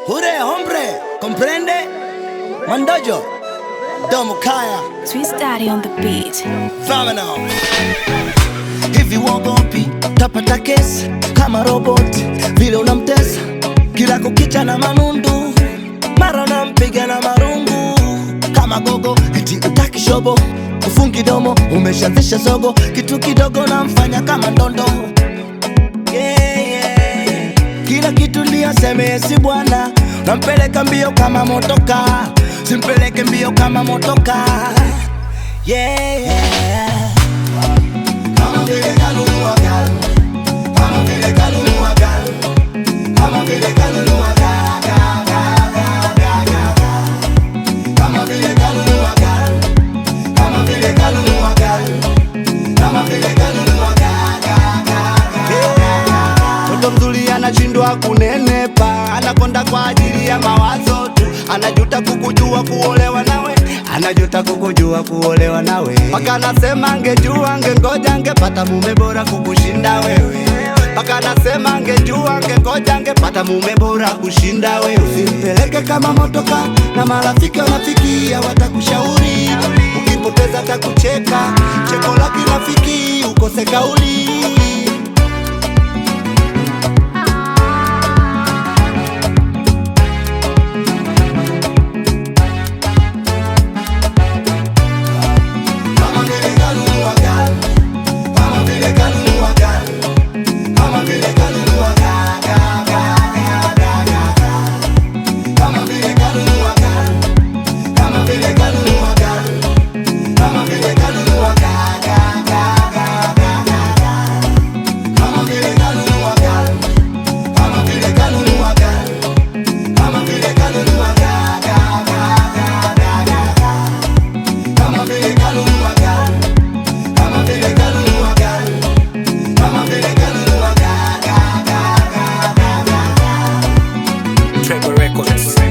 Jure, hombre, comprende? Mandojo, Domo Kaya, Twist Daddy on the beat. Phenomenal. Hivi wogopi tapata kesi kama robot, vile unamtesa kila kukicha na manundu, mara unampiga na marungu kama gogo, eti utaki shobo, ufungi domo, umeshaanzisha zogo, kitu kidogo namfanya kama ndondo yeah, yeah. Kila kitu liyoseme si bwana, nampeleka mbio kama motoka, simpeleke mbio kama motoka yeah, yeah. Kama vile kanunua gari, kama vile kanunua gari, kama vile kanunua gari, gari, gari, gari, gari, gari. Kama vile kanunua gari, kama vile kanunua gari, kama vile kanunua gari, gari, gari, gari, gari. Mtoto mzuri anashindwa kunenepa, anakonda kwa ajili ya mawazo tu, anajuta kukujua kuolewa nawe, anajuta kukujua kuolewa nawe, mpaka anasema angejua angengoja angepata mume bora kukushinda wewe, mpaka anasema angejua angengoja angepata mume bora kushinda wewe. Usimpeleke kama motoka na marafiki wanafikia, watakushauri ukipoteza atakucheka, cheko la kirafiki ukose kauli Kama vile kanunua gari, kama vile kanunua gari, kama vile kanunua gari, gari, gari, gari, gari, gari. Kama vile kanunua gari, kama vile kanunua gari, kama vile kanunua gari, gari, gari, gari, gari, gari. Kama vile kanunua gari, kama vile kanunua gari, kama vile kanunua gari, gari, gari, gari, gari, gari. Kama vile kanunua gari, kama vile kanunua gari, kama vile kanunua gari, gari, gari, gari, gari, gari. Trevor Records.